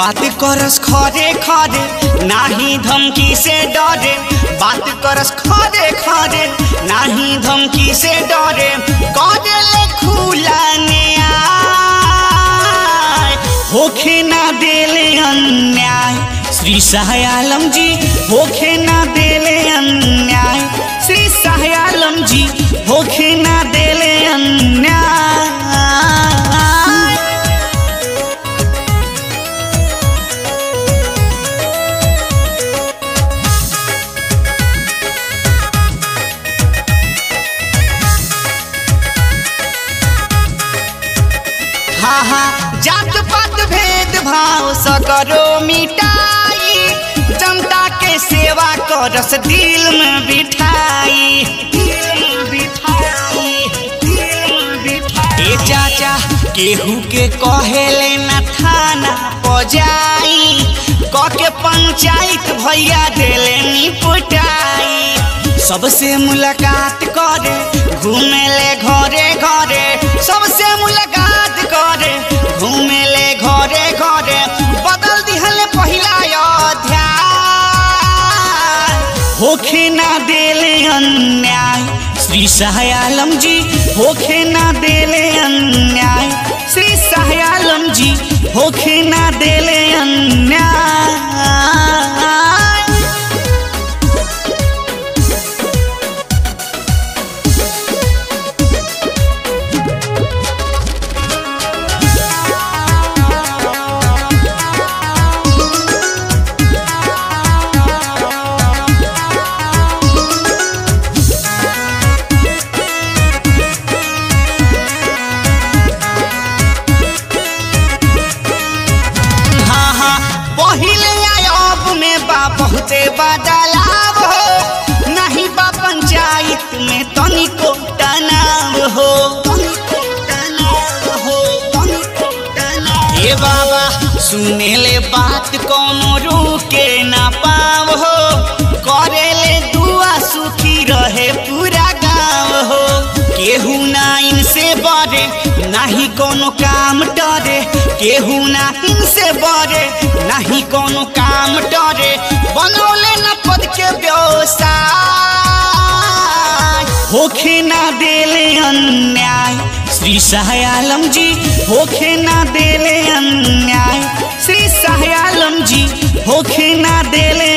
बात करस खरे खरे नाही धमकी से डरे बात करस खरे खरे नाही धमकी से डरे करेले खुला न्याय होखे ना देले अन्याय श्री शाहयालम जी होखे ना देले अन्याय श्री शाहयालम जी होखे ना देले अन्याय हा हा जात पात भेद भाव सकरो मिटाई जनता के सेवा करस दिल में बिठाई दिल में बिठाई दिल में बिठाई ए चाचा केहू के कहेले न थाना पजाई क के पंचायत भैया देले निपटाई सबसे मुलाकात करे घूमेले घरे घरे सबसे मुलाकात करे घूमेले घरे घरे बदल दिहले पहिला अध्याय होखे ना देले अन्याय श्री शाहयालम जी होखे ना देले अन्याय श्री शाहयालम जी होखे ना देले अन्याय हाँ हाँ पहिले आयब में बा बहुते बदलाव हो नहीं बा पंचायत में तनिको तनाव हो ए बाबा सुने ले बात कोनो रुके ना पाव हो करे ले दुआ सुखी रहे पूरा गाँव हो केहू ना इनसे बड़े नाही कोनो काम डरे केहू ना इनसे बड़े नाही कोनो काम डरे बनौले न पद के व्यवसाय होखे ना देले अन्याय श्री शाहयालम जी होखे ना देले अन्याय श्री शाहयालम जी होखे ना देले